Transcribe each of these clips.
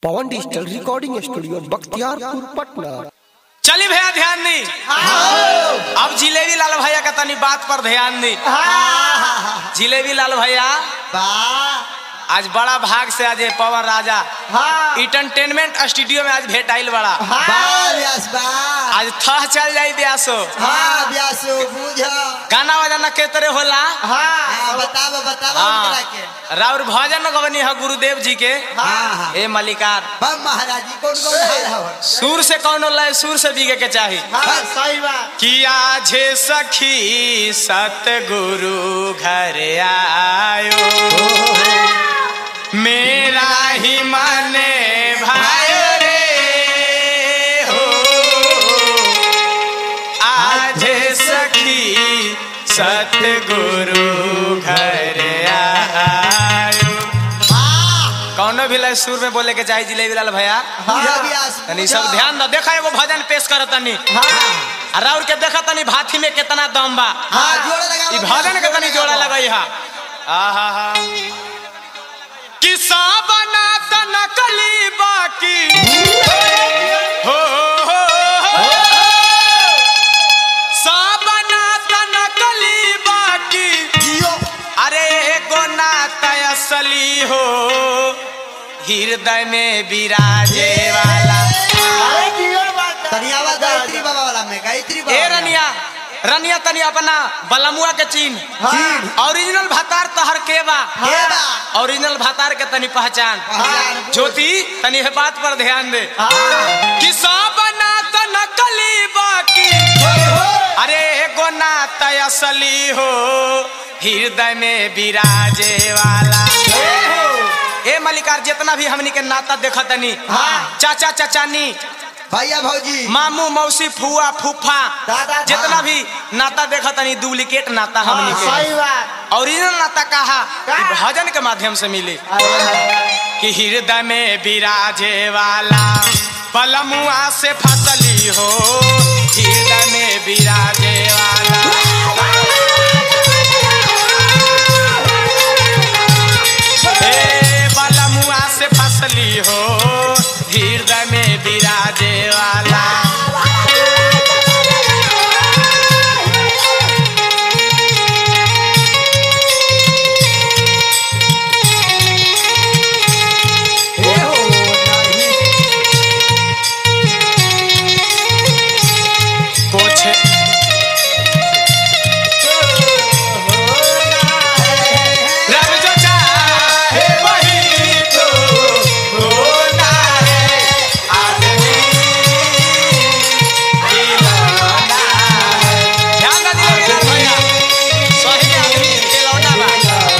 पवन digital recording studio Bakhtiyarpur Patna चली भैया ध्यान दी अब जिलेबी लाल भैया का तनी बात पर ध्यान दी जिलेबी लाल भैया आज बड़ा भाग से आज ये पवन राजा इंटरटेनमेंट स्टूडियो में आज भेंट आइल बड़ा आज थह चल जाई ब्यासो गाना बजाना के तरह होला हाँ राउर भजन गवनी है गुरुदेव जी के ए मलिकार सुर से कौन लय सुर से बीगे के चाही किया झे सखी सतगुरु घर आयो मेरा ही माने भाई रे हो आज सखी सतगुरु घर आयो कौनो भी लय सुर में बोले के चाही जिलेबी लाल भैया तनी सब ध्यान दो देखा एगो भजन पेश कर तनी आ राउर के देखा तनी भाथी में कितना दम बा ई भजन के तनी जोड़ा लगई हा आहा हा किसा बना त नकली बाकी हो हो हो सा बना त नकली बाकी अरे एगो नाता असली हो हृदय में विराजे वाला ए रनिया रनिया तनी अपना बलमुआ के चीन ओरिजिनल भातार तहर के बा ओरिजिनल भातार के तनी पहचान ज्योति तनी है बात पर ध्यान दे कि सब नात नकली बाकी अरे एगो नात असली हो हृदय में विराजे वाला ए मलिकार जितना भी हमनी के नाता देखा तनी चाचा चचानी भैया भौजी मामू मौसी फुआ फूफा दादा, जितना हाँ। भी नाता देखा तनी डुप्लीकेट नाता हमनी के ओरिजिनल नाता कहा कि भजन के माध्यम से मिले कि हृदय में विराजे वाला पलमुआ से फसली हो हृदय में विराजे वाला हे पलमुआ से फसली हो हृदय में विराजे वाला कुछ रब जो चाहे वही तो होना है आदमी खिलौना है ध्यान ना दिया यार भैया सही आदमी खिलौना बा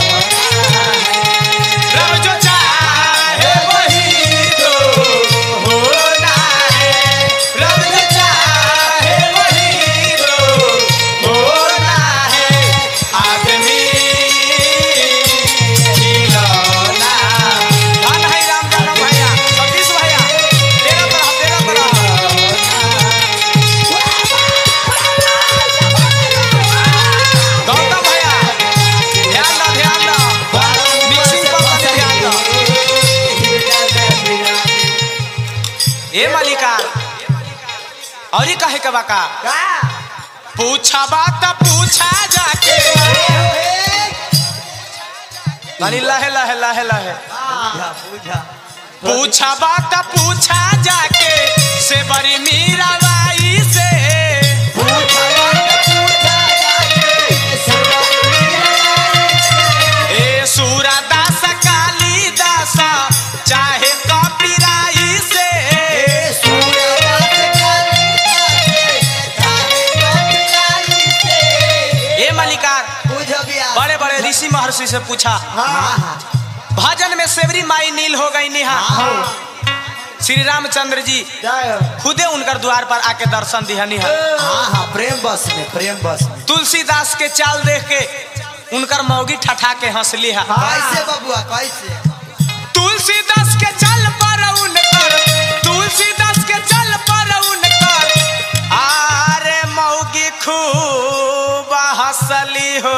रब जो चाहे वही तो होना है रब जो चाहे वही तो होना है आदमी खिलौना धन है राम जानम भैया सतीश भैया तेरा तरह तेरा तरह गौतम भैया ध्यान दो ध्यान दो मिक्सिंग पर तनी ध्यान दो ए मालिका और ही कहे के बाका पूछा बात पूछा जाके तनी लहे लहे लहे लहे पूछा बात पूछा जाके से बड़ी मीराबाई से ए सूरदास कालीदास चाहे कपिराई से ए मलिकार बड़े बड़े ऋषि महर्षि से पूछा भजन में सेवरी माई नील हो गई निहा श्री रामचंद्र जी खुदे उनकर द्वार पर आके दर्शन दिहनी है प्रेम बस में प्रेम बस में तुलसीदास के चाल देख के उनकर मौगी ठठा के हंसली है कैसे बबुआ कैसे तुलसीदास के चल पर उनकर तुलसीदास के चल पर उनकर आरे मौगी खूब हंसली हो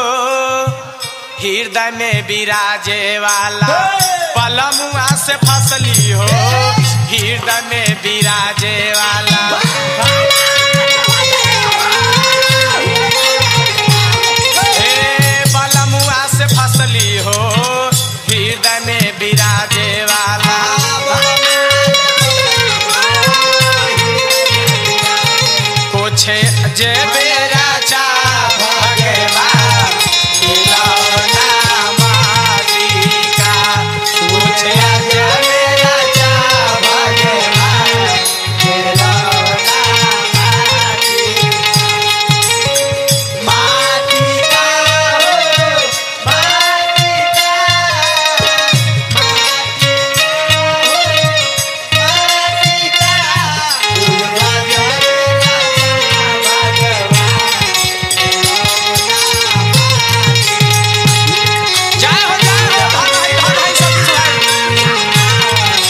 हृदय में विराजे वाला पलमुआ से फसली हो हृदय में विराजे वाला हे बलमुआ से फसली हो हृदय में विराजे वाला पूछे जे बेरा चा भगवान खिलौना माटी का पूछे जे बेरा चा भगवान खिलौना माटी माटी का हो माटी का जय हो जय हो धन है धन है सब कुछ है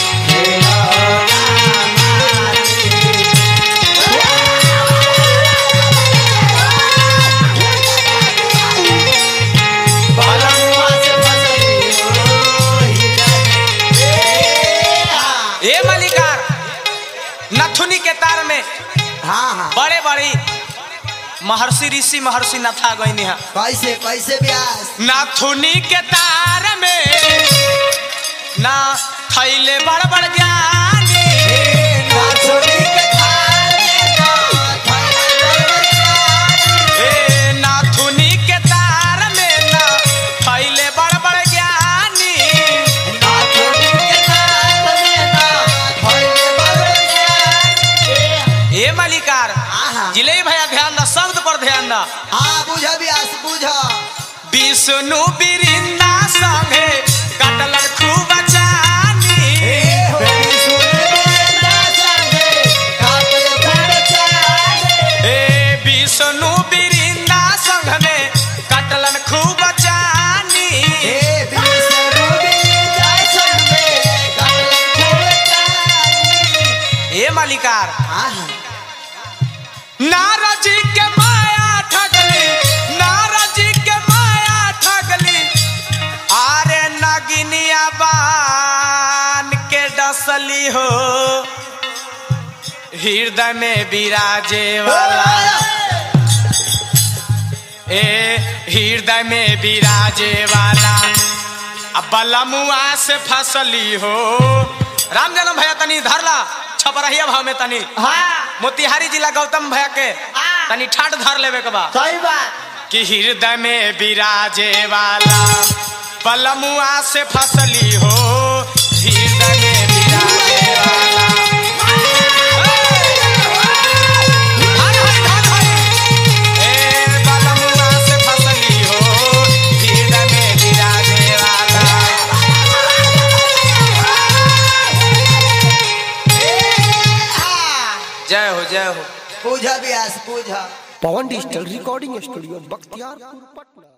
ए मलिकार नथुनी के तार में हाँ हाँ बड़े बड़ी महर्षि ऋषि महर्षि नथा गईनी है कैसे कैसे ब्यास नाथुनी के तार में ना थैले बड़ बड़ ज्ञानी ए नाथुनी के तार में ना थैले बड़ बड़ ज्ञानी ए मलिकार आहा। जिले भैया ध्यान दा शब्द पर ध्यान दा हाँ बुझ ब्यास बुझ विष्णु बिरिंदा संगे कटलन खूब जानी ए विष्णु बिरिंदा संग में कटलन खूब जानी ए मालिकार नारद जी के माया ठगली नारद जी के माया ठगली आरे नगिनिया बान के डसली हो हृदय में विराजे वाला ए हृदय में विराजे वाला अब बलमुआ से फसली हो राम जनम भैया तनी धरला छपरहिया भाव में तनी मोतिहारी जिला गौतम भैया के तनी ठाट धर लेवे के बा सही बात कि हृदय में विराजे वाला पलमुआ से फसली हो हृदय में विराजे वाला हर हर धन हर। ए पलमुआ से फसली हो, हृदय में विराजे वाला। जय हो जय हो Puja Byas Puja Pawan digital recording studio Bakhtiyarpur Patna